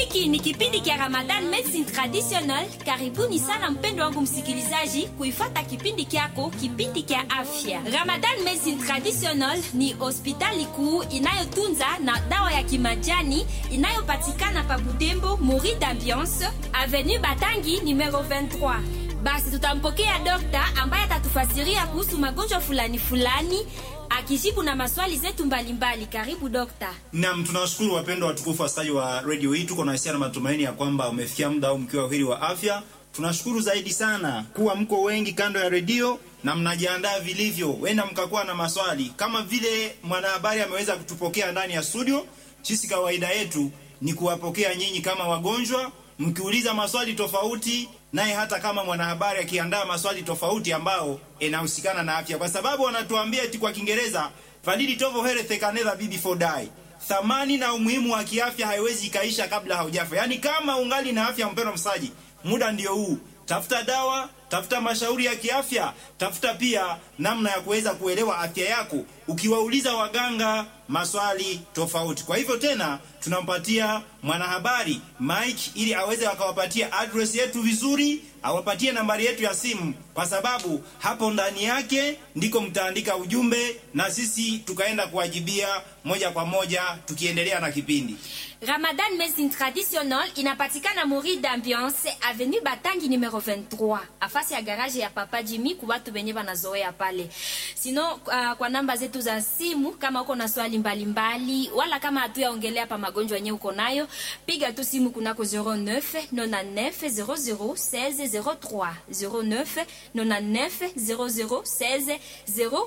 Hiki ni kipindi kia Ramadan Medicine Traditional. Karibuni sana mpendo wangu msikilizaji, kuifata kipindi kyako, kipindi kia afya. Ramadan Medicine Traditional ni hospitali kuu inayotunza na dawa ya kimajani inayopatikana pa Butembo, Mori d'Ambiance, Avenue Batangi numero 23. Basi tutampokea dokta ambaye atatufasiria kuhusu magonjwa fulani fulani akijibu na maswali zetu mbalimbali. Karibu dokta. Naam, tunawashukuru wapendwa watukufu wasikilizaji wa redio hii. Tuko na hisia na matumaini ya kwamba umefikia muda au mkiwa uheri wa afya. Tunashukuru zaidi sana kuwa mko wengi kando ya redio na mnajiandaa vilivyo, wenda mkakuwa na maswali kama vile mwanahabari ameweza kutupokea ndani ya studio. Sisi kawaida yetu ni kuwapokea nyinyi kama wagonjwa, mkiuliza maswali tofauti, naye hata kama mwanahabari akiandaa maswali tofauti ambao inahusikana na afya, kwa sababu wanatuambia eti kwa Kiingereza validi tovo health can never be before die thamani na umuhimu wa kiafya haiwezi ikaisha kabla haujafa. Yaani, kama ungali na afya, mpendwa msaji, muda ndio huu. Tafuta dawa, tafuta mashauri ya kiafya, tafuta pia namna ya kuweza kuelewa afya yako, ukiwauliza waganga maswali tofauti. Kwa hivyo tena tunampatia mwanahabari Mike ili aweze akawapatia address yetu vizuri, awapatie nambari yetu ya simu, kwa sababu hapo ndani yake ndiko mtaandika ujumbe na sisi tukaenda kuwajibia moja kwa moja, tukiendelea na kipindi. Ramadan Medicine Traditional inapatikana Mori d'Ambiance Avenue Batangi numero 23 afasi ya garage ya Papa Jimmy kwa watu wenye wanazoea pale. Sino uh, kwa namba zetu za simu kama uko na swali mbalimbali mbali, wala kama hatuyaongelea pa magonjwa yenyewe uko nayo, piga tu simu kunako 09 99 00 16 03 09 99 00 16 03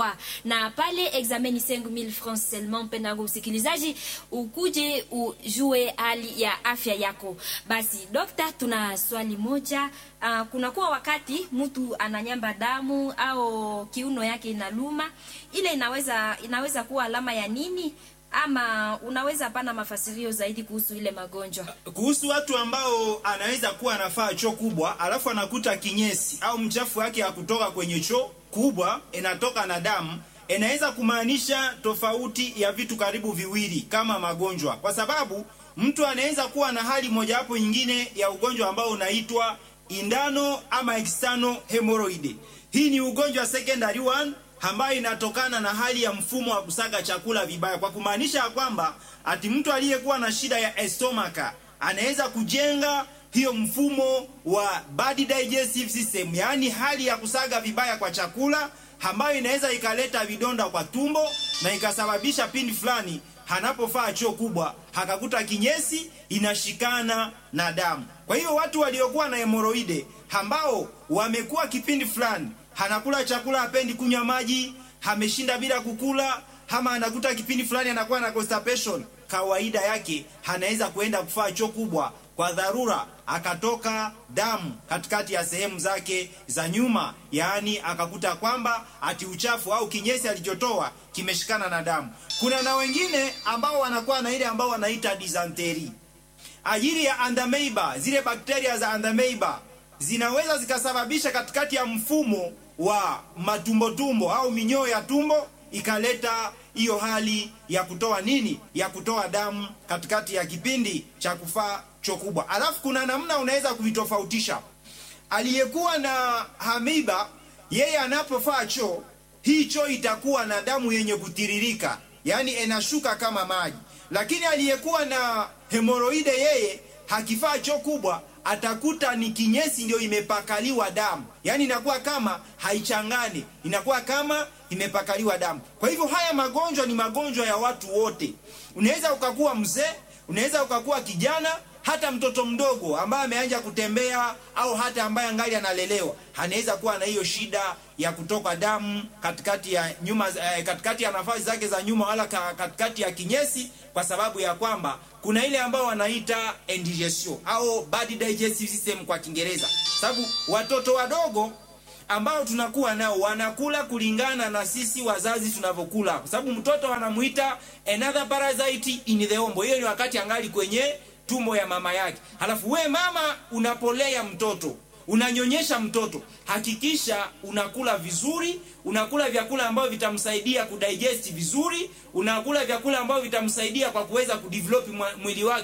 na pale examen ni 5000 francs seulement. Mpendwa msikilizaji, ukuje ujue hali ya afya yako. Basi dokta, tuna swali moja. Uh, kunakuwa wakati mtu ananyamba damu au kiuno yake inaluma, ile inaweza inaweza kuwa alama ya nini? Ama unaweza pana mafasirio zaidi kuhusu ile magonjwa? Kuhusu watu ambao anaweza kuwa anafaa choo kubwa alafu anakuta kinyesi au mchafu wake ya kutoka kwenye choo kubwa inatoka na damu, inaweza kumaanisha tofauti ya vitu karibu viwili kama magonjwa, kwa sababu mtu anaweza kuwa na hali mojawapo nyingine ya ugonjwa ambao unaitwa indano ama external hemorrhoid. Hii ni ugonjwa secondary one ambayo inatokana na hali ya mfumo wa kusaga chakula vibaya, kwa kumaanisha ya kwamba ati mtu aliyekuwa na shida ya estomaka anaweza kujenga hiyo mfumo wa bad digestive system, yaani hali ya kusaga vibaya kwa chakula ambayo inaweza ikaleta vidonda kwa tumbo na ikasababisha pindi fulani anapofaa choo kubwa hakakuta kinyesi inashikana na damu. Kwa hiyo watu waliokuwa na hemoroide ambao wamekuwa kipindi fulani anakula chakula, hapendi kunywa maji, ameshinda bila kukula, ama anakuta kipindi fulani anakuwa na constipation, kawaida yake anaweza kuenda kufaa choo kubwa kwa dharura akatoka damu katikati ya sehemu zake za nyuma, yaani akakuta kwamba ati uchafu au kinyesi alichotoa kimeshikana na damu. Kuna na wengine ambao wanakuwa na ile ambao wanaita dysentery, ajili ya andameiba. Zile bakteria za andameiba zinaweza zikasababisha katikati ya mfumo wa matumbotumbo au minyoo ya tumbo ikaleta hiyo hali ya kutoa nini, ya kutoa damu katikati ya kipindi cha kufaa choo kubwa. Alafu kuna namna unaweza kuvitofautisha. Aliyekuwa na hamiba, yeye anapofaa choo, hii choo itakuwa na damu yenye kutiririka, yaani inashuka kama maji. Lakini aliyekuwa na hemoroide, yeye hakifaa choo kubwa, atakuta ni kinyesi ndio imepakaliwa damu, yaani inakuwa kama haichangani, inakuwa kama imepakaliwa damu. Kwa hivyo haya magonjwa ni magonjwa ya watu wote. Unaweza ukakuwa mzee, unaweza ukakuwa kijana hata mtoto mdogo ambaye ameanza kutembea au hata ambaye angali analelewa anaweza kuwa na hiyo shida ya kutoka damu katikati ya nyuma, eh, katikati ya nafasi zake za nyuma wala katikati ya kinyesi, kwa sababu ya kwamba kuna ile ambao wanaita indigestion au bad digestive system kwa Kiingereza, sababu watoto wadogo ambao tunakuwa nao wanakula kulingana na sisi wazazi tunavyokula, kwa sababu mtoto anamuita another parasite in the womb. Hiyo ni wakati angali kwenye tumbo ya mama yake. Halafu we mama unapolea mtoto, unanyonyesha mtoto, hakikisha unakula vizuri, unakula vyakula ambavyo vitamsaidia kudigest vizuri, unakula vyakula ambavyo vitamsaidia kwa kuweza kudevelop mwili wake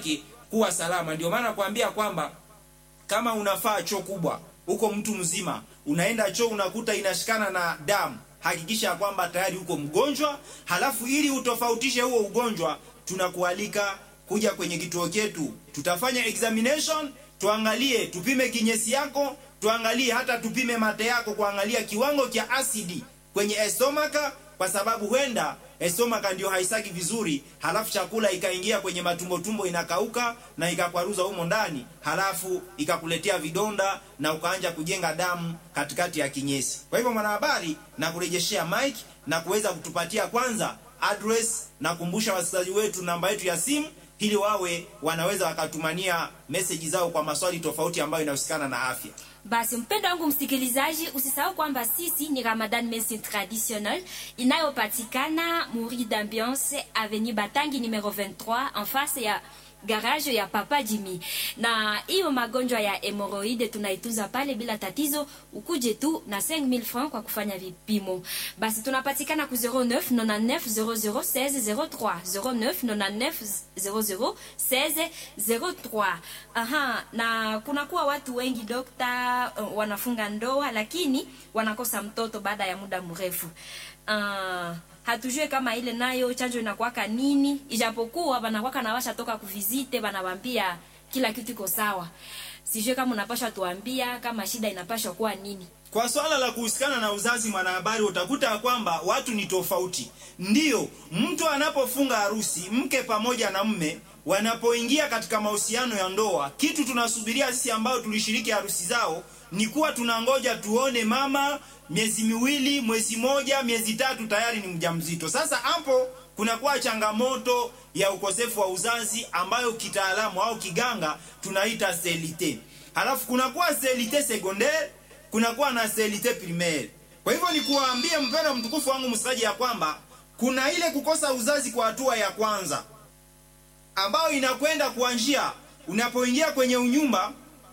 kuwa salama. Ndio maana kuambia kwamba kama unafaa choo kubwa uko mtu mzima, unaenda choo unakuta inashikana na damu, hakikisha ya kwamba tayari uko mgonjwa. Halafu ili utofautishe huo ugonjwa, tunakualika kuja kwenye kituo chetu, tutafanya examination, tuangalie, tupime kinyesi yako, tuangalie hata tupime mate yako, kuangalia kiwango cha asidi kwenye estomaka, kwa sababu huenda estomaka ndio haisaki vizuri, halafu chakula ikaingia kwenye matumbo tumbo, inakauka na ikakwaruza humo ndani, halafu ikakuletea vidonda na ukaanja kujenga damu katikati ya kinyesi. Kwa hivyo, mwanahabari, na kurejeshea mic na kuweza kutupatia kwanza address na kumbusha wasikilizaji wetu namba yetu ya simu ili wawe wanaweza wakatumania meseji zao kwa maswali tofauti ambayo inahusikana na afya. Basi mpendo wangu msikilizaji, usisahau kwamba sisi ni Ramadan Medicine Traditionnel inayopatikana Muri d'Ambiance Avenue Batangi numero 23 en face ya garage ya Papa Jimmy. Na hiyo magonjwa ya hemoroide tunaitunza pale bila tatizo, ukuje tu na 5000 francs kwa kufanya vipimo. Basi tunapatikana ku 09 99 00 16 03 09 99 00 16 03. Aha, na kunakuwa watu wengi dokta, uh, wanafunga ndoa lakini wanakosa mtoto baada ya muda mrefu. Uh, hatujue kama ile nayo chanjo inakuwaka nini, ijapokuwa banakwaka na washa toka kuvizite, banawambia kila kitu iko sawa. Sijue kama unapasha tuambia kama shida inapashwa kuwa nini. Kwa swala la kuhusikana na uzazi, mwanahabari, utakuta kwamba watu ni tofauti. Ndiyo, mtu anapofunga harusi, mke pamoja na mme wanapoingia katika mahusiano ya ndoa, kitu tunasubiria sisi ambao tulishiriki harusi zao ni kuwa tunangoja tuone mama miezi miwili, mwezi moja, miezi tatu tayari ni mjamzito. Sasa hapo kunakuwa changamoto ya ukosefu wa uzazi ambayo kitaalamu au kiganga tunaita sterilite. Halafu kunakuwa sterilite secondaire, kunakuwa na sterilite primaire. Kwa hivyo ni kuwaambie mpendwa mtukufu wangu msikilizaji, ya kwamba kuna ile kukosa uzazi kwa hatua ya kwanza ambayo inakwenda kuanzia unapoingia kwenye unyumba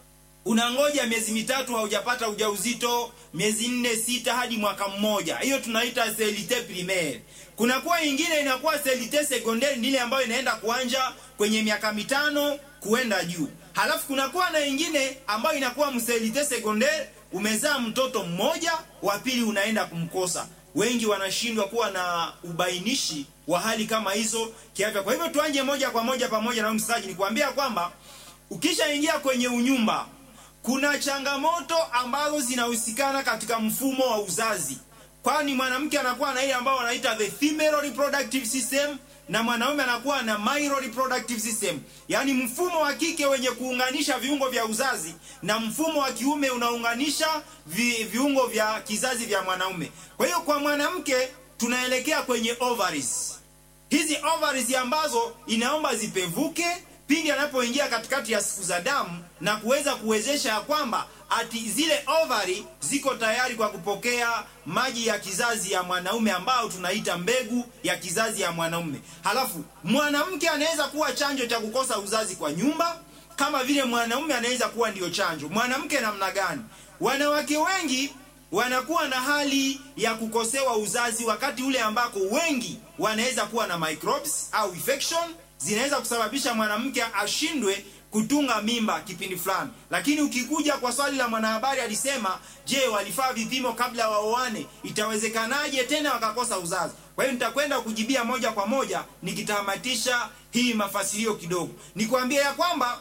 unangoja miezi mitatu haujapata ujauzito, miezi nne sita hadi mwaka mmoja. Hiyo tunaita sterilite primaire. Kunakuwa ingine inakuwa sterilite secondaire, ni ile ambayo inaenda kuanja kwenye miaka mitano kuenda juu. Halafu kunakuwa na ingine ambayo inakuwa msterilite secondaire, umezaa mtoto mmoja, wa pili unaenda kumkosa. Wengi wanashindwa kuwa na ubainishi wa hali kama hizo kiafya. Kwa hivyo tuanje moja kwa moja pamoja na msikilizaji, ni kuambia kwamba ukishaingia kwenye unyumba kuna changamoto ambazo zinahusikana katika mfumo wa uzazi, kwani mwanamke anakuwa na ile ambayo wanaita the female reproductive system na mwanaume anakuwa na male reproductive system, yaani mfumo wa kike wenye kuunganisha viungo vya uzazi na mfumo wa kiume unaunganisha vi, viungo vya kizazi vya mwanaume. Kwa hiyo kwa mwanamke tunaelekea kwenye ovaries. Hizi ovaries ambazo inaomba zipevuke pindi anapoingia katikati ya siku za damu na kuweza kuwezesha ya kwamba ati zile ovari ziko tayari kwa kupokea maji ya kizazi ya mwanaume ambao tunaita mbegu ya kizazi ya mwanaume. Halafu mwanamke anaweza kuwa chanjo cha kukosa uzazi kwa nyumba, kama vile mwanaume anaweza kuwa ndiyo chanjo. Mwanamke namna gani? Wanawake wengi wanakuwa na hali ya kukosewa uzazi wakati ule ambako wengi wanaweza kuwa na microbes au infection zinaweza kusababisha mwanamke ashindwe kutunga mimba kipindi fulani. Lakini ukikuja kwa swali la mwanahabari, alisema je, walifaa vipimo kabla waoane? Itawezekanaje tena wakakosa uzazi? Kwa hiyo nitakwenda kujibia moja kwa moja nikitamatisha hii mafasilio kidogo, nikwambia ya kwamba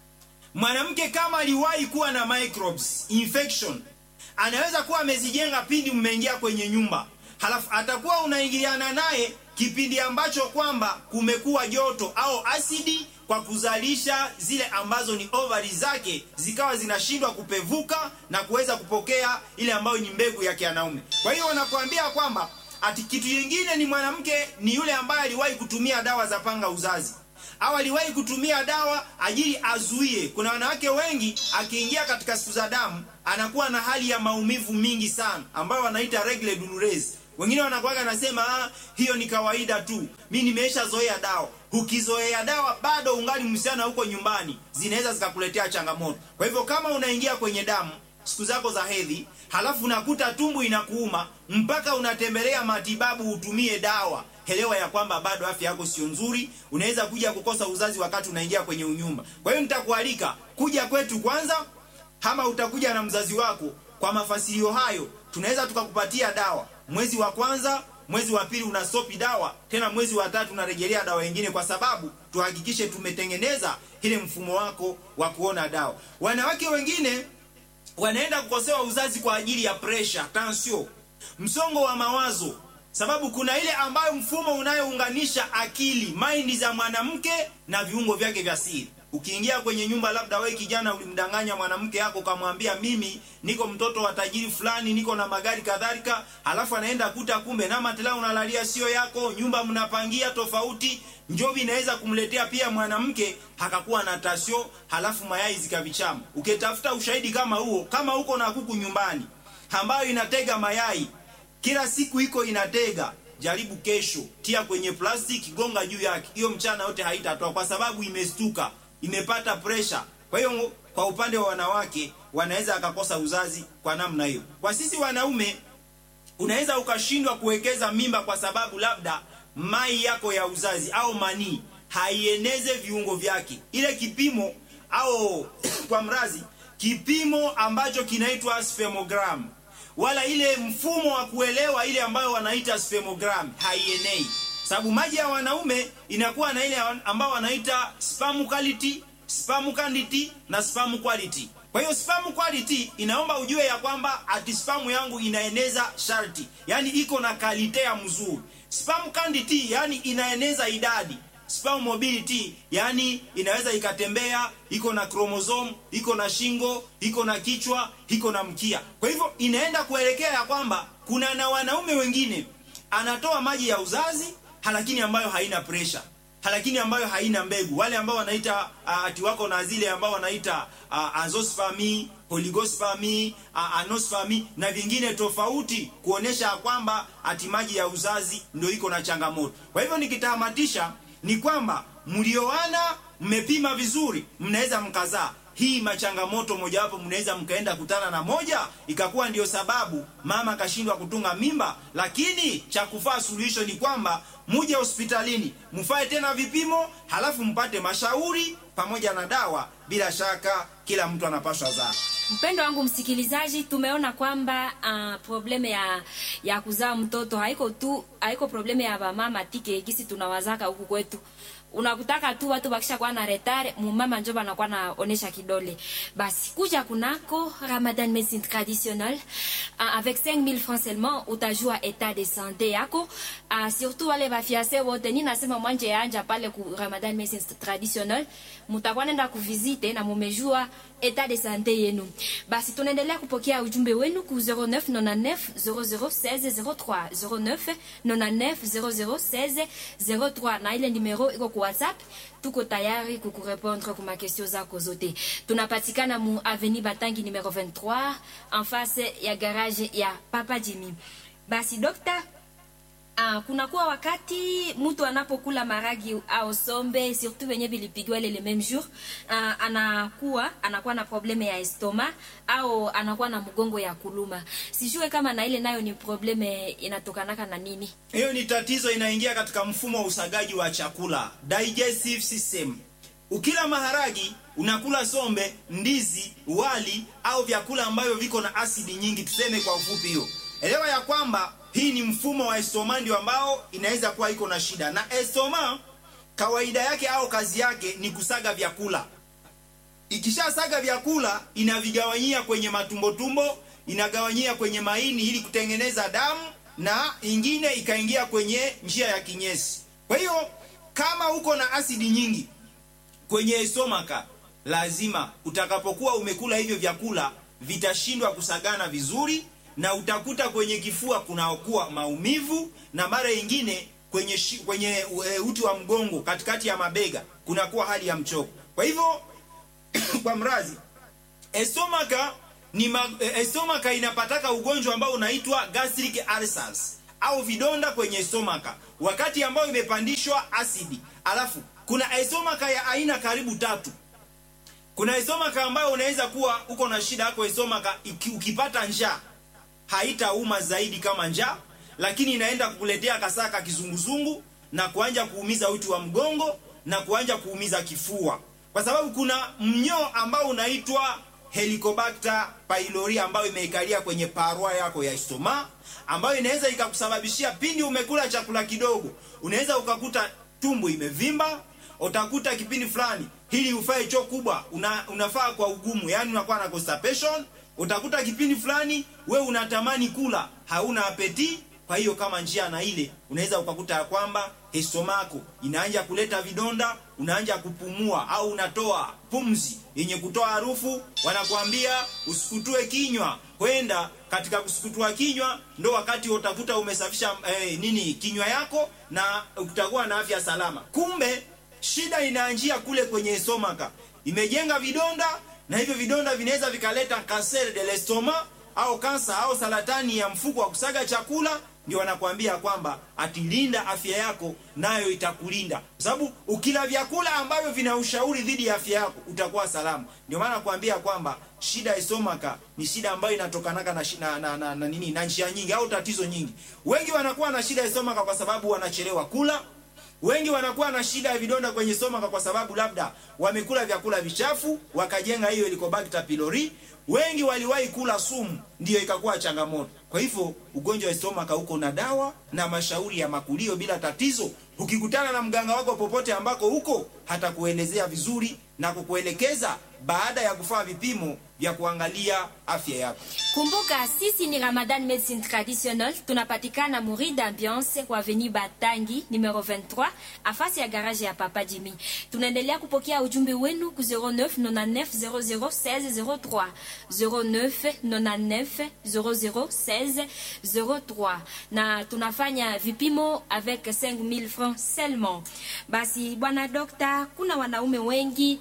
mwanamke kama aliwahi kuwa na microbes infection, anaweza kuwa amezijenga pindi mmeingia kwenye nyumba, halafu atakuwa unaingiliana naye kipindi ambacho kwamba kumekuwa joto au asidi kwa kuzalisha zile ambazo ni ovari zake zikawa zinashindwa kupevuka na kuweza kupokea ile ambayo ni mbegu ya kianaume. Kwa hiyo wanakuambia kwamba ati kitu kingine ni mwanamke ni yule ambaye aliwahi kutumia dawa za panga uzazi au aliwahi kutumia dawa ajili azuie. Kuna wanawake wengi akiingia katika siku za damu anakuwa na hali ya maumivu mingi sana ambayo wanaita regle douloureuse wengine wanakuwaga nasema ah, hiyo ni kawaida tu, mi nimesha zoea dawa. Ukizoea dawa bado ungali msichana huko nyumbani, zinaweza zikakuletea changamoto. Kwa hivyo kama unaingia kwenye damu siku zako za hedhi, halafu unakuta tumbo inakuuma mpaka unatembelea matibabu utumie dawa elewa ya kwamba bado afya yako sio nzuri, unaweza kuja kukosa uzazi wakati unaingia kwenye unyumba. Kwa hiyo nitakualika kuja kwetu kwanza, ama utakuja na mzazi wako. Kwa mafasilio hayo, tunaweza tukakupatia dawa mwezi wa kwanza mwezi wa pili unastopi dawa tena, mwezi wa tatu unarejelea dawa nyingine, kwa sababu tuhakikishe tumetengeneza ile mfumo wako wa kuona dawa. Wanawake wengine wanaenda kukosewa uzazi kwa ajili ya pressure, tension, msongo wa mawazo, sababu kuna ile ambayo mfumo unayounganisha akili mind za mwanamke na viungo vyake vya siri. Ukiingia kwenye nyumba, labda wewe kijana ulimdanganya mwanamke yako ukamwambia, mimi niko mtoto wa tajiri fulani, niko na magari kadhalika, halafu anaenda kuta kumbe na matela unalalia sio yako, nyumba mnapangia tofauti. Njovi inaweza kumletea pia mwanamke akakuwa na tasio, halafu mayai zikavichama. Ukitafuta ushahidi kama huo, kama uko na kuku nyumbani ambayo inatega mayai kila siku, iko inatega Jaribu kesho, tia kwenye plastiki, gonga juu yake. Hiyo mchana yote haitatoa kwa sababu imestuka, imepata pressure. Kwa hiyo kwa upande wa wanawake wanaweza akakosa uzazi kwa namna hiyo. Kwa sisi wanaume, unaweza ukashindwa kuwekeza mimba kwa sababu labda mai yako ya uzazi au manii haieneze viungo vyake, ile kipimo au kwa mrazi, kipimo ambacho kinaitwa spermogram wala ile mfumo wa kuelewa ile ambayo wanaita spermogram haienei, sababu maji ya wanaume inakuwa na ile ambayo wanaita sperm quality, sperm quantity na sperm quality. Kwa hiyo sperm quality inaomba ujue ya kwamba ati sperm yangu inaeneza sharti, yani iko na kalite ya mzuri. Sperm quantity yani inaeneza idadi sperm mobility yani inaweza ikatembea, iko na chromosome, iko na shingo, iko na kichwa, iko na mkia. Kwa hivyo inaenda kuelekea ya kwamba kuna na wanaume wengine anatoa maji ya uzazi lakini ambayo haina pressure, lakini ambayo haina mbegu, wale ambao wanaita uh, ati wako na zile ambao wanaita uh, azoospermy, oligospermy, uh, anospermy na vingine tofauti, kuonesha kwamba ati maji ya uzazi ndio iko na changamoto. Kwa hivyo nikitamatisha ni kwamba mlioana, mmepima vizuri, mnaweza mkazaa. Hii machangamoto mojawapo, mnaweza mkaenda kutana na moja ikakuwa ndio sababu mama akashindwa kutunga mimba, lakini cha kufaa suluhisho ni kwamba muje hospitalini mfae tena vipimo, halafu mpate mashauri pamoja na dawa. Bila shaka kila mtu anapaswa zaa. Mpendo wangu msikilizaji, tumeona kwamba uh, probleme ya ya kuzaa mtoto haiko tu haiko probleme ya bamama tike gisi tunawazaka huku kwetu. Unakutaka tu watu bakisha kwa na retard, mumama njo banakuwa naonesha kidole. Basi kuja kunako Ramadan Medicine Traditionnelle uh, avec 5000 francs seulement utajua état de santé yako. Uh, surtout wale bafiase wote, ni nasema mwanje yanja pale ku Ramadan Medicine Traditionnelle, mutakuwa nenda kuvisite na mumejua état de santé yenu. Basi tunaendelea kupokea ujumbe wenu ku 0999 0016 03 09 99 0016 03 na ile numero iko ku WhatsApp. Tuko tayari kukurepondre kuma question zako zote. Tunapatikana mu avenue Batangi numero 23 en face ya garage ya Papa Jimmy. Basi dokta Ah, kunakuwa wakati mtu anapokula maragi au sombe surtout wenye vilipigwa ile le même jour ah, anakuwa anakuwa na probleme ya estoma au anakuwa na mgongo ya kuluma. Sijue kama na ile nayo ni probleme inatokanaka na nini. Hiyo ni tatizo inaingia katika mfumo wa usagaji wa chakula, digestive system. Ukila maharagi, unakula sombe, ndizi, wali au vyakula ambavyo viko na asidi nyingi, tuseme kwa ufupi hiyo. Elewa ya kwamba hii ni mfumo wa estoma ndio ambao inaweza kuwa iko na shida. Na estoma kawaida yake au kazi yake ni kusaga vyakula. Ikishasaga vyakula inavigawanyia kwenye matumbo tumbo, inagawanyia kwenye maini ili kutengeneza damu na ingine ikaingia kwenye njia ya kinyesi. Kwa hiyo kama uko na asidi nyingi kwenye estomaka, lazima utakapokuwa umekula hivyo vyakula vitashindwa kusagana vizuri na utakuta kwenye kifua kunakuwa maumivu na mara nyingine kwenye shi, kwenye e, uti wa mgongo katikati ya mabega kunakuwa hali ya mchoko. Kwa hivyo kwa mrazi estomaka ni ma, e, estomaka inapataka ugonjwa ambao unaitwa gastric ulcers au vidonda kwenye estomaka wakati ambao imepandishwa asidi. Alafu kuna estomaka ya aina karibu tatu. Kuna estomaka ambayo unaweza kuwa uko na shida yako estomaka ukipata njaa haitauma zaidi kama njaa, lakini inaenda kukuletea kasaka kizunguzungu na kuanja kuumiza uti wa mgongo na kuanja kuumiza kifua, kwa sababu kuna mnyoo ambao unaitwa Helicobacter pylori ambayo imeikalia kwenye parwa yako ya stoma, ambayo inaweza ikakusababishia pindi umekula chakula kidogo, unaweza ukakuta tumbo imevimba, utakuta kipindi fulani hili ufae choo kubwa una, unafaa kwa ugumu, yani unakuwa na constipation. Utakuta kipindi fulani we unatamani kula, hauna apeti. Kwa hiyo kama njia na ile unaweza ukakuta ya kwamba estomako inaanja kuleta vidonda, unaanja kupumua au unatoa pumzi yenye kutoa harufu. Wanakuambia usikutue kinywa, kwenda katika kusukutua kinywa ndo wakati utakuta umesafisha eh, nini kinywa yako na utakuwa na afya salama. Kumbe shida inaanjia kule kwenye estomaka, imejenga vidonda na hivyo vidonda vinaweza vikaleta cancer de l'estomac au kansa au saratani ya mfuko wa kusaga chakula. Ndio wanakuambia kwamba atilinda afya yako, nayo itakulinda kwa sababu ukila vyakula ambavyo vina ushauri dhidi ya afya yako utakuwa salama. Ndio maana nakuambia kwamba shida ya estomaka ni shida ambayo inatokanaka na, na, na, na, na nini na njia nyingi au tatizo nyingi. Wengi wanakuwa na shida ya estomaka kwa sababu wanachelewa kula wengi wanakuwa na shida ya vidonda kwenye stomaka kwa sababu labda wamekula vyakula vichafu wakajenga hiyo Helicobacter pylori. Wengi waliwahi kula sumu, ndiyo ikakuwa changamoto. Kwa hivyo ugonjwa wa stomaka uko na dawa na mashauri ya makulio bila tatizo. Ukikutana na mganga wako popote ambako huko, hatakuelezea vizuri na kukuelekeza baada ya kufanya vipimo vya kuangalia afya yako. Kumbuka sisi ni Ramadan Medicine Traditionnel, tunapatikana Muri d'Ambiance kwa Avenue Batangi numero 23 afasi ya garage ya Papa Jimmy. Tunaendelea kupokea ujumbe wenu ku 09 99 00 16 03 09 99 00 16 03, na tunafanya vipimo avec 5000 francs seulement. Basi bwana dokta, kuna wanaume wengi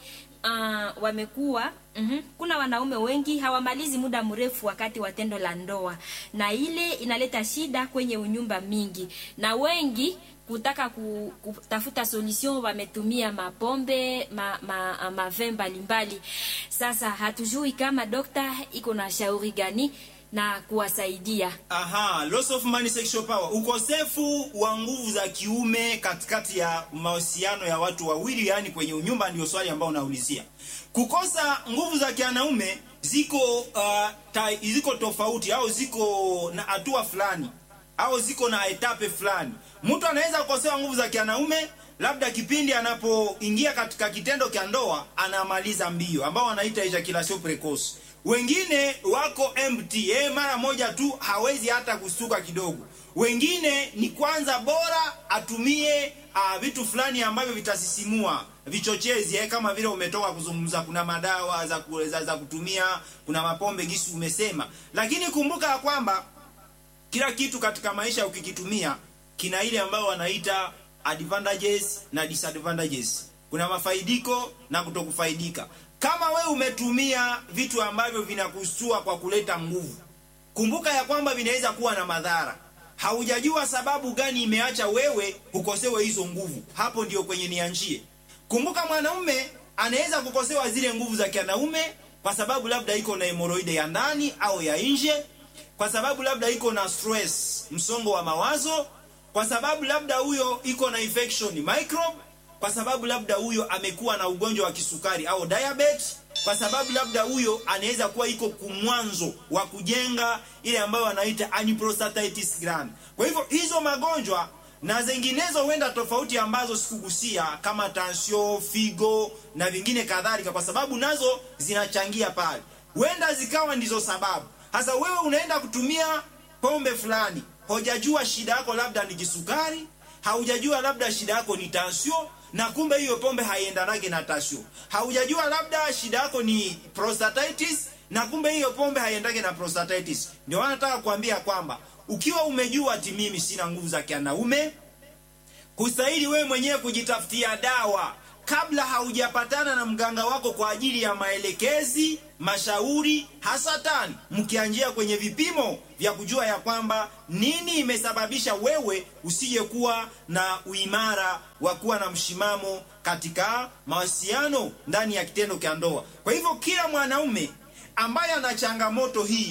uh, wamekuwa Mm -hmm. Kuna wanaume wengi hawamalizi muda mrefu wakati wa tendo la ndoa, na ile inaleta shida kwenye unyumba mingi, na wengi kutaka ku, kutafuta solution wametumia mapombe ma, ma, mave mbalimbali. Sasa hatujui kama dokta iko na shauri gani na kuwasaidia. Aha, loss of money sexual power, ukosefu wa nguvu za kiume katikati ya mahusiano ya watu wawili, yani kwenye unyumba, ndio swali ambao unaulizia. Kukosa nguvu za kianaume ziko uh, ta, ziko tofauti au ziko na hatua fulani au ziko na etape fulani. Mtu anaweza kukosewa nguvu za kianaume labda kipindi anapoingia katika kitendo cha ndoa anamaliza mbio, ambao wanaita ejaculation precoce. Wengine wako empty, eh, mara moja tu hawezi hata kustuka kidogo. Wengine ni kwanza bora atumie uh, vitu fulani ambavyo vitasisimua vichochezi eh, kama vile umetoka kuzungumza, kuna madawa za, za, za kutumia, kuna mapombe gisi umesema, lakini kumbuka ya kwamba kila kitu katika maisha ukikitumia kina ile ambayo wanaita advantages na disadvantages. Kuna mafaidiko na kutokufaidika. Kama we umetumia vitu ambavyo vinakustua kwa kuleta nguvu, kumbuka ya kwamba vinaweza kuwa na madhara. Haujajua sababu gani imeacha wewe ukosewe hizo nguvu, hapo ndio kwenye nianjie. Kumbuka mwanaume anaweza kukosewa zile nguvu za kianaume kwa sababu labda iko na hemoroide ya ndani au ya nje, kwa sababu labda iko na stress, msongo wa mawazo, kwa sababu labda huyo iko na infection microbe, kwa sababu labda huyo amekuwa na ugonjwa wa kisukari au diabetes, kwa sababu labda huyo anaweza kuwa iko kumwanzo wa kujenga ile ambayo wanaita aneuploiditis gland. Kwa hivyo hizo magonjwa na zinginezo huenda tofauti ambazo sikugusia kama tansio, figo na vingine kadhalika, kwa sababu nazo zinachangia pale, huenda zikawa ndizo sababu. Hasa wewe unaenda kutumia pombe fulani, hujajua shida yako labda ni kisukari, haujajua labda shida yako ni tansio, na kumbe hiyo pombe haiendanage na tansio. Haujajua labda shida yako ni prostatitis, na kumbe hiyo pombe haiendage na prostatitis. Ndio maana nataka kuambia kwamba ukiwa umejua ati mimi sina nguvu za kianaume, kustahili wewe mwenyewe kujitafutia dawa kabla haujapatana na mganga wako kwa ajili ya maelekezi, mashauri, hasatan mkianjia kwenye vipimo vya kujua ya kwamba nini imesababisha wewe usije kuwa na uimara wa kuwa na mshimamo katika mawasiliano ndani ya kitendo cha ndoa. Kwa hivyo kila mwanaume ambaye ana changamoto hii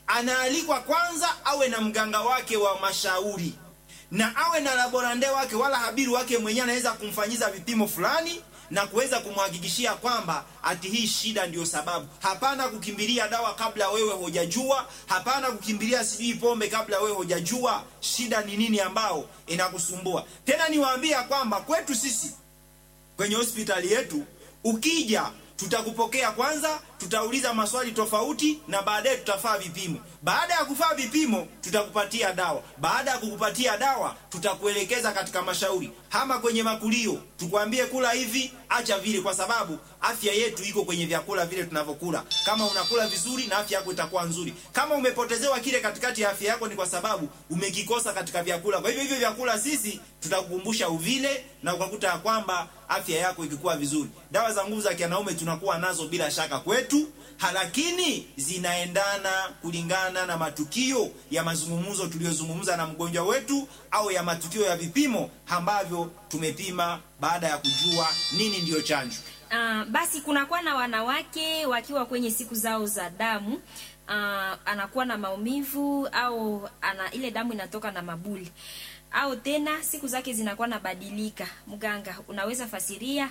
anaalikwa kwanza awe na mganga wake wa mashauri na awe na laborande wake wala habiru wake mwenyewe anaweza kumfanyiza vipimo fulani na kuweza kumhakikishia kwamba ati hii shida ndiyo sababu. Hapana kukimbilia dawa kabla wewe hujajua, hapana kukimbilia sijui pombe kabla wewe hujajua shida ni nini ambao inakusumbua. Tena niwaambia kwamba kwetu sisi kwenye hospitali yetu ukija tutakupokea kwanza, tutauliza maswali tofauti na baadaye tutafaa vipimo. Baada ya kufaa vipimo, tutakupatia dawa. Baada ya kukupatia dawa, tutakuelekeza katika mashauri, hama kwenye makulio, tukwambie kula hivi, acha vile, kwa sababu afya yetu iko kwenye vyakula vile tunavyokula. Kama unakula vizuri, na afya yako itakuwa nzuri. Kama umepotezewa kile katikati ya afya yako, ni kwa sababu umekikosa katika vyakula. Kwa hivyo hivyo vyakula sisi tutakukumbusha uvile, na ukakuta ya kwamba afya yako ikikuwa vizuri. Dawa za nguvu za kianaume tunakuwa nazo bila shaka kwetu, lakini zinaendana kulingana na matukio ya mazungumzo tuliyozungumza na mgonjwa wetu au ya matukio ya vipimo ambavyo tumepima baada ya kujua nini ndiyo chanjo. Uh, basi kunakuwa na wanawake wakiwa kwenye siku zao za damu uh, anakuwa na maumivu au ana ile damu inatoka na mabuli au tena siku zake zinakuwa nabadilika. Mganga, unaweza fasiria?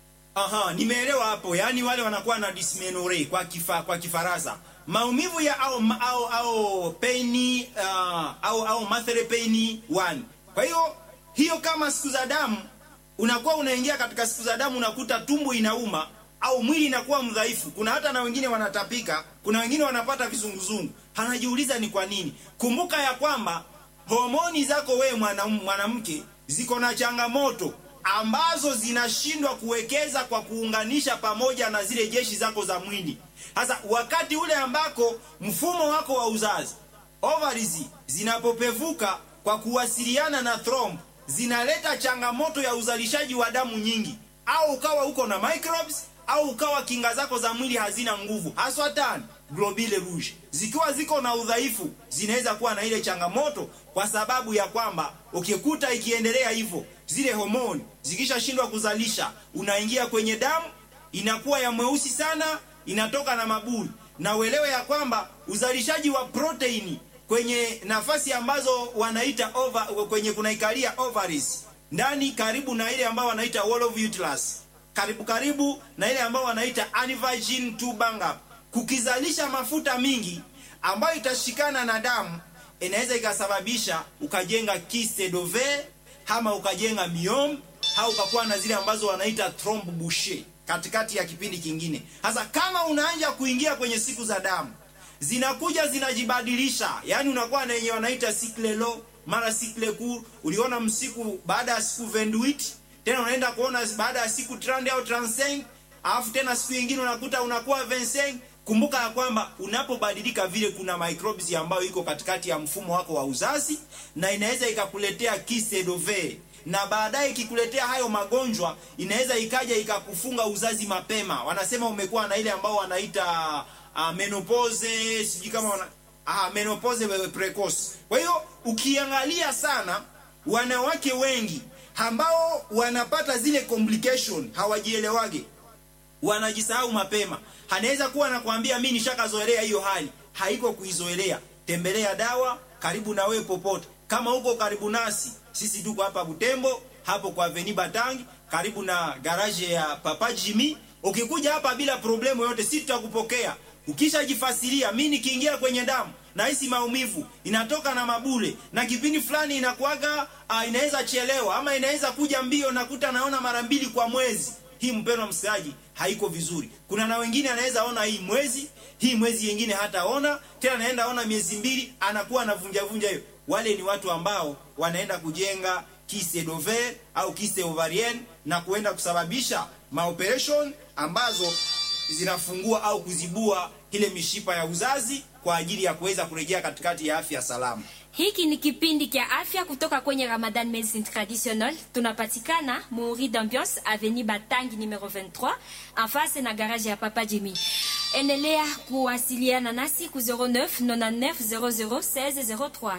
Aha, nimeelewa hapo. Yaani wale wanakuwa na dysmenorrhea kwa kifa, kwa Kifaransa. Maumivu ya au au au pain uh, au au monthly pain one. Kwa hiyo hiyo kama siku za damu unakuwa unaingia katika siku za damu unakuta tumbo inauma au mwili inakuwa mdhaifu. Kuna hata na wengine wanatapika, kuna wengine wanapata vizunguzungu. Anajiuliza ni kwa nini? Kumbuka ya kwamba homoni zako wewe mwanamke mwana ziko na changamoto ambazo zinashindwa kuwekeza kwa kuunganisha pamoja na zile jeshi zako za mwili. Sasa wakati ule ambako mfumo wako wa uzazi ovaries zinapopevuka kwa kuwasiliana na thromb, zinaleta changamoto ya uzalishaji wa damu nyingi, au ukawa uko na microbes au ukawa kinga zako za mwili hazina nguvu, haswa tani globule rouge zikiwa ziko na udhaifu, zinaweza kuwa na ile changamoto, kwa sababu ya kwamba ukikuta ikiendelea hivyo, zile homoni zikishashindwa kuzalisha, unaingia kwenye damu, inakuwa ya mweusi sana, inatoka na mabuli. Na uelewe ya kwamba uzalishaji wa proteini kwenye nafasi ambazo wanaita over, kwenye kunaikalia ovaries ndani karibu na ile ambao wanaita wall of uterus karibu karibu na ile ambao wanaita aneuploidy tubanga kukizalisha mafuta mingi ambayo itashikana na damu inaweza ikasababisha ukajenga kyste d'ovaire ama ukajenga myome au ukakuwa na zile ambazo wanaita trompe bouchée katikati ya kipindi kingine. Sasa kama unaanza kuingia kwenye siku za damu zinakuja zinajibadilisha, yani unakuwa na yenye wanaita cycle low mara cycle court. Uliona msiku baada ya siku 28 tena unaenda kuona baada ya siku 30 au 35 alafu tena siku nyingine unakuta unakuwa 25 kumbuka ya kwamba unapobadilika vile kuna microbes ambayo iko katikati ya mfumo wako wa uzazi na inaweza ikakuletea kyste d'ovaire na baadaye ikikuletea hayo magonjwa inaweza ikaja ikakufunga uzazi mapema wanasema umekuwa na ile ambao wanaita uh, menopause sijui kama wana, uh, menopause precoce kwa hiyo ukiangalia sana wanawake wengi ambao wanapata zile complication hawajielewage wanajisahau mapema. Anaweza kuwa anakuambia mimi nishakazoelea hiyo hali, haiko kuizoelea. Tembelea dawa karibu na wewe popote. Kama uko karibu nasi, sisi tuko hapa Butembo, hapo kwa Avenue Batangi, karibu na garage ya Papa Jimmy. Ukikuja hapa bila problemu yote, sisi tutakupokea. Ukishajifasiria, mimi nikiingia kwenye damu nahisi maumivu inatoka na mabule na kipindi fulani inakuaga uh, inaweza chelewa ama inaweza kuja mbio, nakuta naona mara mbili kwa mwezi hii mpendwa msikilizaji, haiko vizuri. Kuna na wengine anaweza ona hii mwezi, hii mwezi yengine hataona tena, anaenda ona miezi mbili, anakuwa anavunja vunja hiyo. Wale ni watu ambao wanaenda kujenga kyste d'ovaire au kyste ovarienne na kuenda kusababisha maoperation ambazo zinafungua au kuzibua ile mishipa ya uzazi kwa ajili ya kuweza kurejea katikati ya afya salama. Hiki ni kipindi kia afya kutoka kwenye Ramadan Medicine Traditional. Tunapatikana Muri d'Ambiance Avenue Batangi numero 23 en face na garage ya Papa Jimmy. Endelea kuwasiliana nasi ku 09 99 00 16 03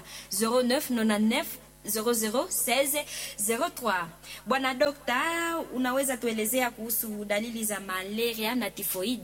09 99 001603. Bwana dokta, unaweza tuelezea kuhusu dalili za malaria na tifoid?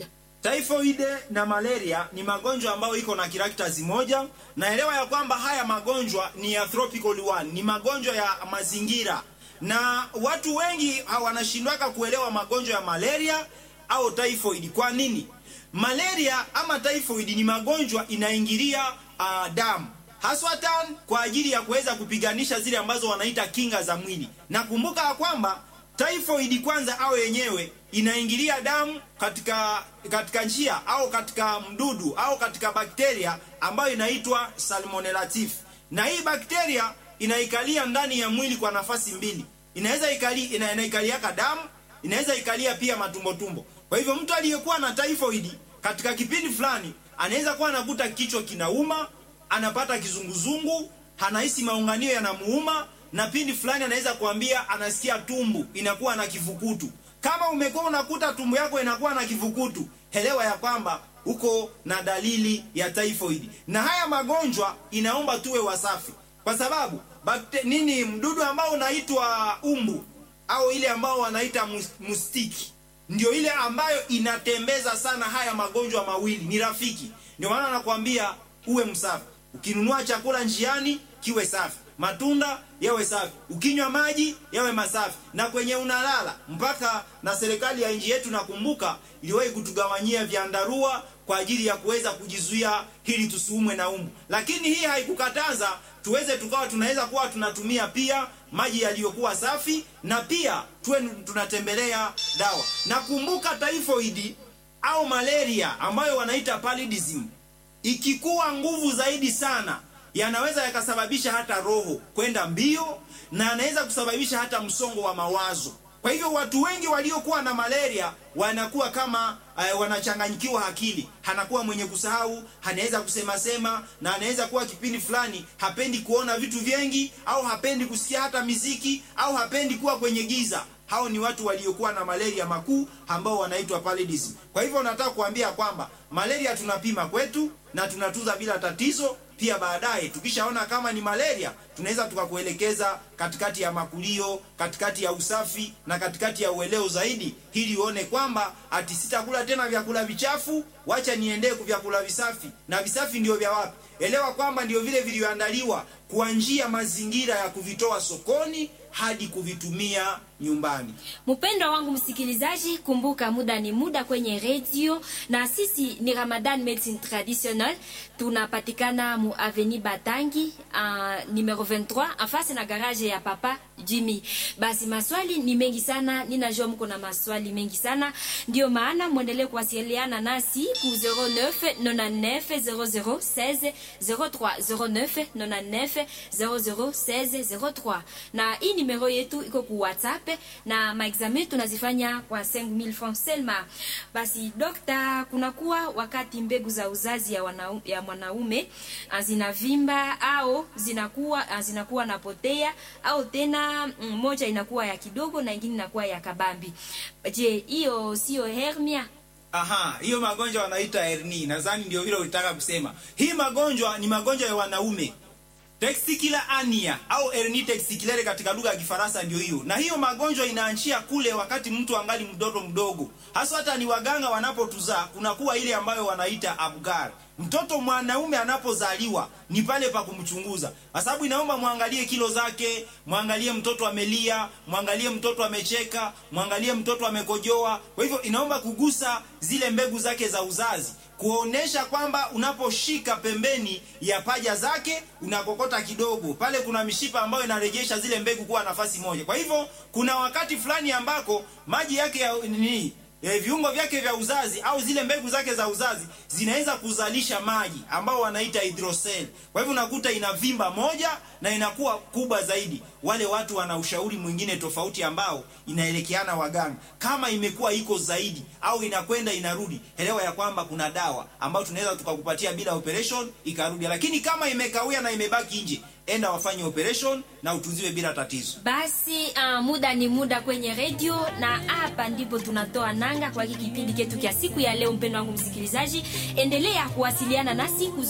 Typhoid na malaria ni magonjwa ambayo iko na characters moja. Naelewa ya kwamba haya magonjwa ni ya tropical one, ni magonjwa ya mazingira, na watu wengi wanashindwaka kuelewa magonjwa ya malaria au typhoid. Kwa nini? Malaria ama typhoid ni magonjwa inaingilia uh, damu haswatan kwa ajili ya kuweza kupiganisha zile ambazo wanaita kinga za mwili. Na kumbuka ya kwamba typhoid kwanza au yenyewe inaingilia damu katika katika njia au katika mdudu au katika bakteria ambayo inaitwa Salmonella typhi, na hii bakteria inaikalia ndani ya mwili kwa nafasi mbili. Inaweza ikali ina, inaikaliaka damu, inaweza ikalia pia matumbo tumbo. Kwa hivyo mtu aliyekuwa na typhoid katika kipindi fulani anaweza kuwa anakuta kichwa kinauma, anapata kizunguzungu, anahisi maunganio yanamuuma, na pindi fulani anaweza kuambia anasikia tumbu inakuwa na kifukutu. Kama umekuwa unakuta tumbu yako inakuwa na kifukutu, elewa ya kwamba uko na dalili ya typhoid. Na haya magonjwa inaomba tuwe wasafi, kwa sababu bakte, nini mdudu ambao unaitwa umbu au ile ambao wanaita mustiki ndio ile ambayo inatembeza sana haya magonjwa mawili, ni rafiki. Ndio maana nakwambia uwe msafi. Ukinunua chakula njiani kiwe safi, matunda yawe safi, ukinywa maji yawe masafi, na kwenye unalala. Mpaka na serikali ya nchi yetu nakumbuka iliwahi kutugawanyia vyandarua kwa ajili ya kuweza kujizuia hili tusiumwe na umbu, lakini hii haikukataza tuweze tukawa tunaweza kuwa tunatumia pia maji yaliyokuwa safi na pia tuwe tunatembelea dawa. Na kumbuka typhoid au malaria ambayo wanaita paludism, ikikuwa nguvu zaidi sana yanaweza yakasababisha hata roho kwenda mbio na anaweza kusababisha hata msongo wa mawazo. Kwa hivyo watu wengi waliokuwa na malaria wanakuwa kama uh, wanachanganyikiwa akili, anakuwa mwenye kusahau, anaweza kusema sema, na anaweza kuwa kipindi fulani hapendi kuona vitu vingi, au hapendi kusikia hata miziki, au hapendi kuwa kwenye giza. Hao ni watu waliokuwa na malaria makuu ambao wanaitwa paludism. Kwa hivyo nataka kuambia kwamba malaria tunapima kwetu na tunatuza bila tatizo. Pia baadaye tukishaona kama ni malaria, tunaweza tukakuelekeza katikati ya makulio, katikati ya usafi na katikati ya ueleo zaidi, ili uone kwamba ati sitakula tena vyakula vichafu, wacha niendee kwa vyakula visafi. Na visafi ndio vya wapi? Elewa kwamba ndio vile vilivyoandaliwa kwa njia mazingira ya kuvitoa sokoni hadi kuvitumia nyumbani. Mpendwa wangu msikilizaji, kumbuka muda ni muda kwenye redio, na sisi ni Ramadan Medicine Traditionnel. Tunapatikana mu Avenue Batangi uh, numero 23 afasi na garage ya Papa Jimmy. Basi maswali ni mengi sana, ninajua mko na maswali mengi sana, ndio maana mwendelee kuwasiliana nasi ku 09 99 00 16 03 09 99 00 16 03, na hii numero yetu iko ku WhatsApp na maexamen tunazifanya kwa 5000 francs selma. Basi dokta, kunakuwa wakati mbegu za uzazi ya, wana, ya mwanaume zinavimba au zinakuwa zinakuwa napotea au tena moja inakuwa ya kidogo na ingine inakuwa ya kabambi. Je, hiyo sio hernia? Aha, hiyo magonjwa wanaita hernia. Nadhani ndio vile ulitaka kusema. Hii magonjwa ni magonjwa ya wanaume. Testicular hernia au hernia testiculaire katika lugha ya Kifaransa ndio hiyo. Na hiyo magonjwa inaanzia kule wakati mtu angali mtoto mdogo. Hasa hata ni waganga wanapotuzaa kunakuwa ile ambayo wanaita abgar. Mtoto mwanaume anapozaliwa ni pale pa kumchunguza. Kwa sababu inaomba muangalie kilo zake, muangalie mtoto amelia, muangalie mtoto amecheka, muangalie mtoto amekojoa. Kwa hivyo inaomba kugusa zile mbegu zake za uzazi kuonesha kwamba unaposhika pembeni ya paja zake unakokota kidogo pale, kuna mishipa ambayo inarejesha zile mbegu kuwa nafasi moja. Kwa hivyo kuna wakati fulani ambako maji yake ya nini E, viungo vyake vya uzazi au zile mbegu zake za uzazi zinaweza kuzalisha maji ambao wanaita hydrocele. Kwa hivyo unakuta inavimba moja na inakuwa kubwa zaidi. Wale watu wana ushauri mwingine tofauti ambao inaelekeana waganga. Kama imekuwa iko zaidi au inakwenda inarudi, elewa ya kwamba kuna dawa ambayo tunaweza tukakupatia bila operation ikarudi, lakini kama imekawia na imebaki nje enda wafanye operation na utunziwe bila tatizo. Basi uh, muda ni muda kwenye redio, na hapa ndipo tunatoa nanga kwa hiki kipindi chetu kia siku ya leo. Mpendo wangu msikilizaji, endelea kuwasiliana nasi ku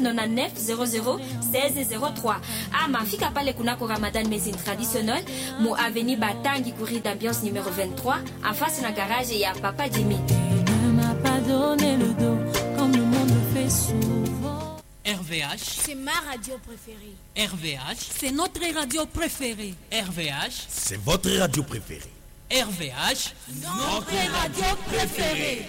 0999001603 ama fika pale kunako Ramadan Medicine Traditionnel mu avenue Batangi courrier d'ambiance numero 23 en face na garage ya Papa Jimmy. pas donner le dos comme le monde le fait souvent. RVH, C'est ma radio préférée. RVH, C'est notre radio préférée. RVH, C'est votre radio préférée. RVH. Notre radio préférée.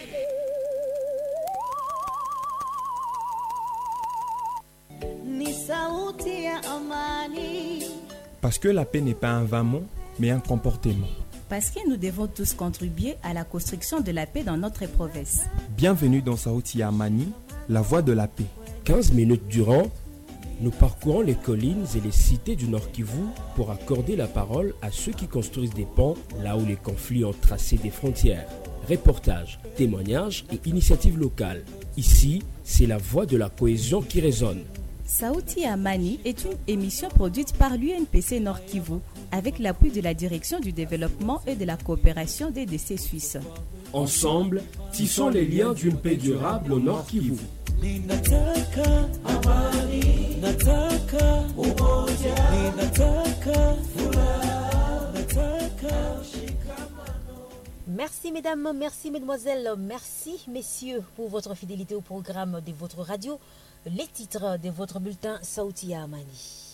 ni sauti ya amani. Parce que la paix n'est pas un vain mot, mais un comportement. Parce que nous devons tous contribuer à la construction de la paix dans notre province. Bienvenue dans Saouti Amani, la voix de la paix. 15 minutes durant, nous parcourons les collines et les cités du Nord Kivu pour accorder la parole à ceux qui construisent des ponts là où les conflits ont tracé des frontières. Reportages, témoignages et initiatives locales. Ici, c'est la voix de la cohésion qui résonne. Saouti Amani est une émission produite par l'UNPC Nord Kivu avec l'appui de la Direction du développement et de la coopération des décès suisses. Ensemble, tissons les liens d'une paix durable au Nord Kivu. Ninataka amani, nataka umoja, ninataka furaha, nataka Merci mesdames, merci mesdemoiselles, merci messieurs pour votre fidélité au programme de votre radio. Les titres de votre bulletin Saoutia Amani.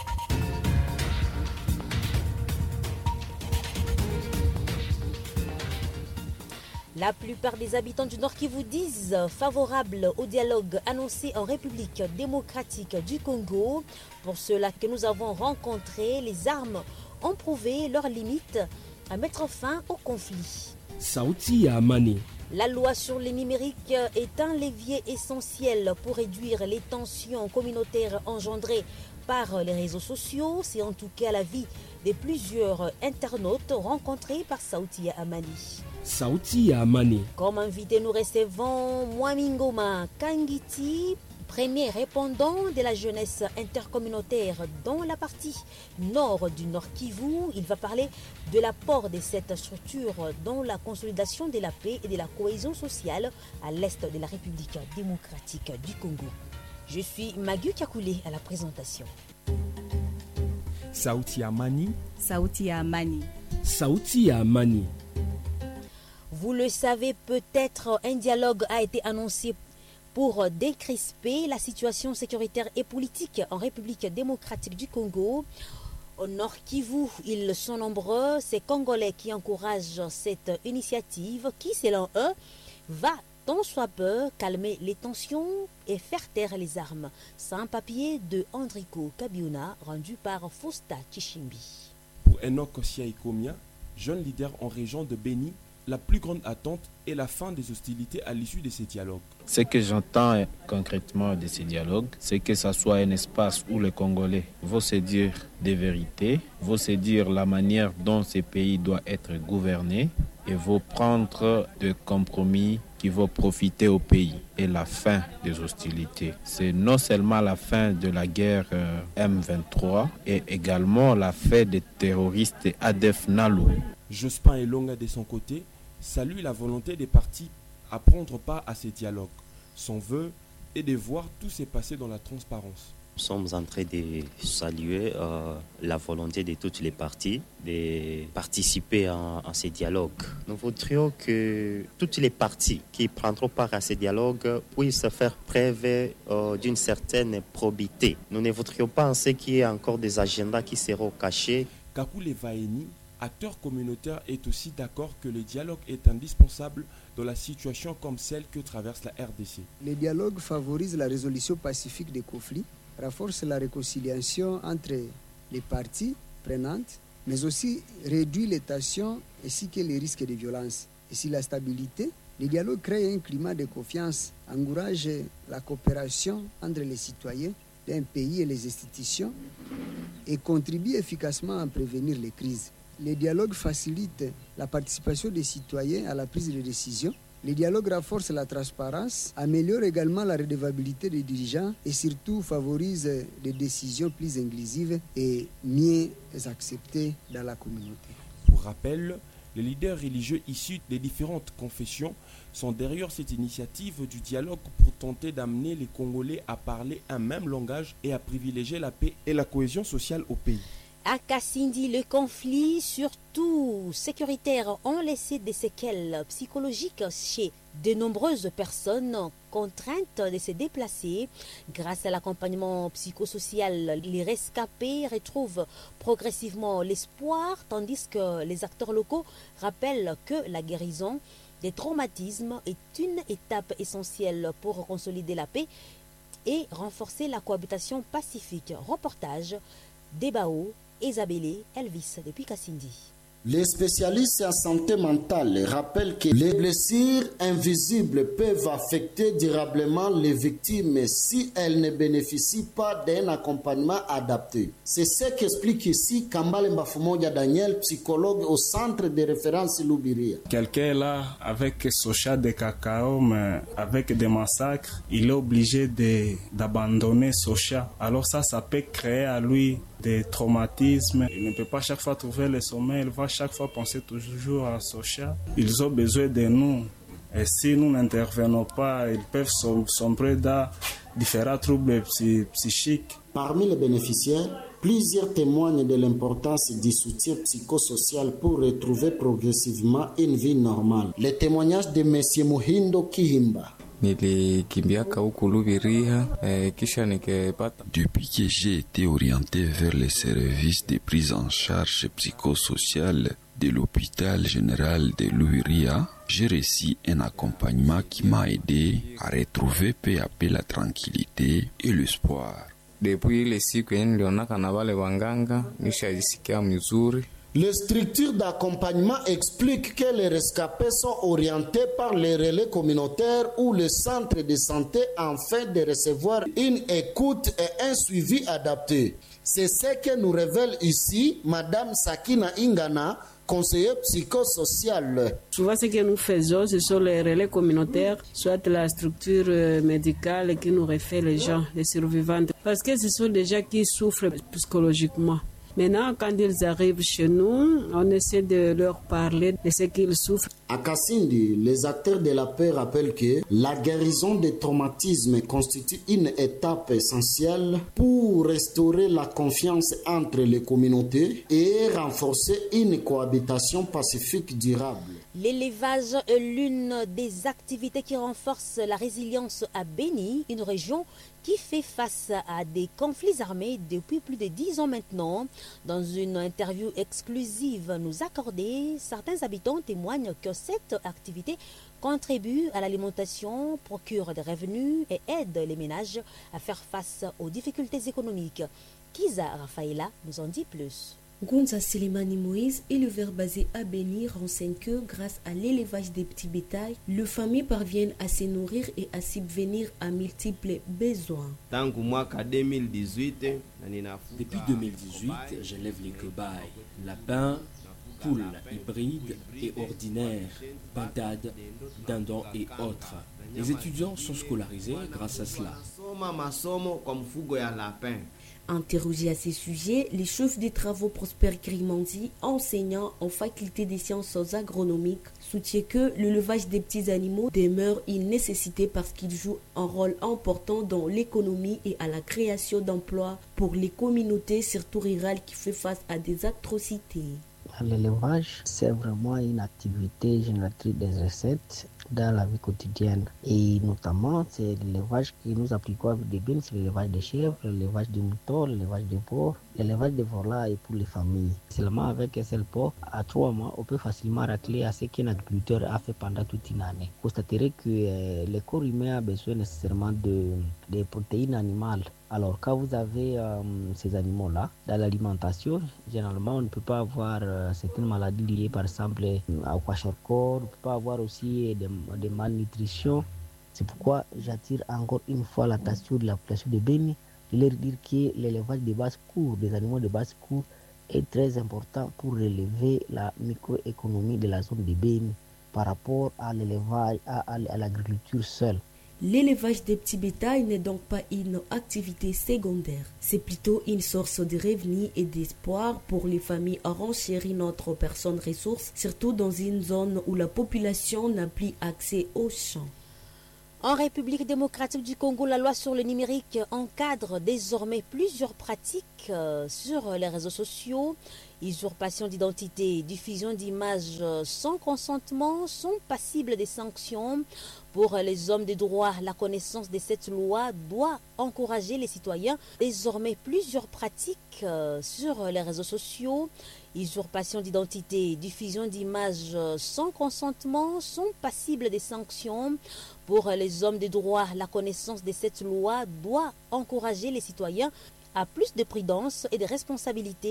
La plupart des habitants du Nord qui vous disent favorables au dialogue annoncé en République démocratique du Congo. Pour cela que nous avons rencontré, les armes ont prouvé leurs limites à mettre fin au conflit. Saouti Amani. La loi sur les numériques est un levier essentiel pour réduire les tensions communautaires engendrées par les réseaux sociaux. C'est en tout cas l'avis de plusieurs internautes rencontrés par Saouti Amani. Saouti Amani. Comme invité, nous recevons Mwamingoma Kangiti, premier répondant de la jeunesse intercommunautaire dans la partie nord du Nord Kivu. Il va parler de l'apport de cette structure dans la consolidation de la paix et de la cohésion sociale à l'est de la République démocratique du Congo. Je suis Magu Kakoulé à la présentation. Saouti Amani, Saouti Amani. Saouti Amani. Vous le savez peut-être, un dialogue a été annoncé pour décrisper la situation sécuritaire et politique en République démocratique du Congo. Au Nord Kivu, ils sont nombreux, ces Congolais qui encouragent cette initiative qui, selon eux, va tant soit peu calmer les tensions et faire taire les armes. Sans papier de Andrico Kabiuna, rendu par Fausta Chishimbi. Pour Enoch Kosia Ikomia, jeune leader en région de Béni, la plus grande attente est la fin des hostilités à l'issue de ces dialogues. Ce que j'entends concrètement de ces dialogues, c'est que ça soit un espace où les Congolais vont se dire des vérités, vont se dire la manière dont ces pays doivent être gouvernés et vont prendre des compromis qui vont profiter au pays et la fin des hostilités. C'est non seulement la fin de la guerre euh, M23 et également la fin des terroristes ADF Nalo. Jospin Elonga de son côté salue la volonté des partis à prendre part à ces dialogues. Son vœu est de voir tout se passer dans la transparence. Nous sommes en train de saluer euh, la volonté de toutes les parties de participer à, à, ces dialogues. Nous voudrions que toutes les parties qui prendront part à ces dialogues puissent faire preuve euh, d'une certaine probité. Nous ne voudrions pas penser qu'il y ait encore des agendas qui seront cachés. Kakule Vaeni, acteur communautaire, est aussi d'accord que le dialogue est indispensable dans la situation comme celle que traverse la RDC. Le dialogue favorise la résolution pacifique des conflits renforce la réconciliation entre les parties prenantes, mais aussi réduit les tensions ainsi que les risques de violence. Et si la stabilité, le dialogue crée un climat de confiance, encourage la coopération entre les citoyens d'un pays et les institutions et contribue efficacement à prévenir les crises. Le dialogue facilite la participation des citoyens à la prise de décision le dialogue renforce la transparence, améliore également la redevabilité des dirigeants et surtout favorise des décisions plus inclusives et mieux acceptées dans la communauté. Pour rappel, les leaders religieux issus des différentes confessions sont derrière cette initiative du dialogue pour tenter d'amener les Congolais à parler un même langage et à privilégier la paix et la cohésion sociale au pays. À Kassindi, le conflit, surtout sécuritaire, ont laissé des séquelles psychologiques chez de nombreuses personnes contraintes de se déplacer. Grâce à l'accompagnement psychosocial, les rescapés retrouvent progressivement l'espoir, tandis que les acteurs locaux rappellent que la guérison des traumatismes est une étape essentielle pour consolider la paix et renforcer la cohabitation pacifique. Reportage Debao, Isabelle, Elvis depuis Kassindi. Les spécialistes en santé mentale rappellent que les blessures invisibles peuvent affecter durablement les victimes si elles ne bénéficient pas d'un accompagnement adapté. C'est ce qu'explique ici Kambale Mbafumoja Daniel, psychologue au centre de référence Loubiria. Quelqu'un est là avec Socha de cacao, mais avec des massacres, il est obligé d'abandonner Socha. Alors ça, ça peut créer à lui des traumatismes. Il ne peut pas chaque fois trouver le sommeil, il va chaque fois penser toujours à Socha. Ils ont besoin de nous. Et si nous n'intervenons pas, ils peuvent sombrer dans différents troubles psychiques. Parmi les bénéficiaires, plusieurs témoignent de l'importance du soutien psychosocial pour retrouver progressivement une vie normale. Le témoignage de M. Muhindo Kihimba. nilikimbiaka huku Lubiria eh, kisha nikipata. Depuis que j'ai été orienté vers les services de prise en charge psychosociale de l'hôpital général de Lubiria, j'ai reçu un accompagnement qui m'a aidé à retrouver peu à peu la tranquillité et l'espoir. Depuis ile siku yenye nilionaka na wale wanganga nishajisikia mzuri Les structures d'accompagnement expliquent que les rescapés sont orientés par les relais communautaires ou le centre de santé afin de recevoir une écoute et un suivi adapté. C'est ce que nous révèle ici Madame Sakina Ingana, conseiller psychosocial. Souvent, ce que nous faisons, ce sont les relais communautaires, soit la structure médicale qui nous refait les gens, les survivants. Parce que ce sont des gens qui souffrent psychologiquement. Maintenant, quand ils arrivent chez nous, on essaie de leur parler de ce qu'ils souffrent. À Kassindi, les acteurs de la paix rappellent que la guérison des traumatismes constitue une étape essentielle pour restaurer la confiance entre les communautés et renforcer une cohabitation pacifique durable. L'élevage est l'une des activités qui renforce la résilience à Béni, une région qui fait face à des conflits armés depuis plus de dix ans maintenant. Dans une interview exclusive nous accordée, certains habitants témoignent que cette activité contribue à l'alimentation, procure des revenus et aide les ménages à faire face aux difficultés économiques. Kiza Rafaela nous en dit plus. Gonza Selemani Moïse, éleveur basé à Béni, renseigne que grâce à l'élevage des petits bétails, les familles parviennent à se nourrir et à subvenir à multiples besoins. Depuis 2018, j'élève les cobayes, lapins, poules hybrides et ordinaires, pintades, dindons et autres. Les étudiants sont scolarisés grâce à cela. Interrogé à ces sujets, les chefs des travaux Prosper Grimandi, enseignant en faculté des sciences agronomiques, soutient que l'élevage des petits animaux demeure une nécessité parce qu'il joue un rôle important dans l'économie et à la création d'emplois pour les communautés, surtout rurales, qui font face à des atrocités. L'élevage, c'est vraiment une activité génératrice des recettes dans la vie quotidienne. Et notamment, c'est l'élevage que nous appliquons avec des bines, c'est l'élevage des chèvres, l'élevage des moutons, l'élevage des porcs, l'élevage des volailles pour les familles. Seulement avec un seul porc, à trois mois, on peut facilement racler à ce qu'un agriculteur a fait pendant toute une année. Vous constaterez que euh, le corps humain a besoin nécessairement de, de protéines animales. Alors, quand vous avez euh, ces animaux-là, dans l'alimentation, généralement, on ne peut pas avoir euh, certaines maladies liées, par exemple, au kwashiorkor, on ne peut pas avoir aussi des, des malnutritions. C'est pourquoi j'attire encore une fois l'attention de la population de Béni de leur dire que l'élevage de basse cour, des animaux de basse cour, est très important pour relever la microéconomie de la zone de Béni par rapport à l'élevage, à, à, à l'agriculture seule. L'élevage des petits bétails n'est donc pas une activité secondaire, c'est plutôt une source de revenus et d'espoir pour les familles à renchérir notre personne ressource, surtout dans une zone où la population n'a plus accès aux champs. En République démocratique du Congo, la loi sur le numérique encadre désormais plusieurs pratiques euh, sur les réseaux sociaux. Usurpation d'identité, diffusion d'images sans consentement sont passibles des sanctions. Pour les hommes de droit, la connaissance de cette loi doit encourager les citoyens. Désormais, plusieurs pratiques euh, sur les réseaux sociaux, usurpation d'identité, diffusion d'images sans consentement sont passibles des sanctions. Pour les hommes de droit, la connaissance de cette loi doit encourager les citoyens à plus de prudence et de responsabilité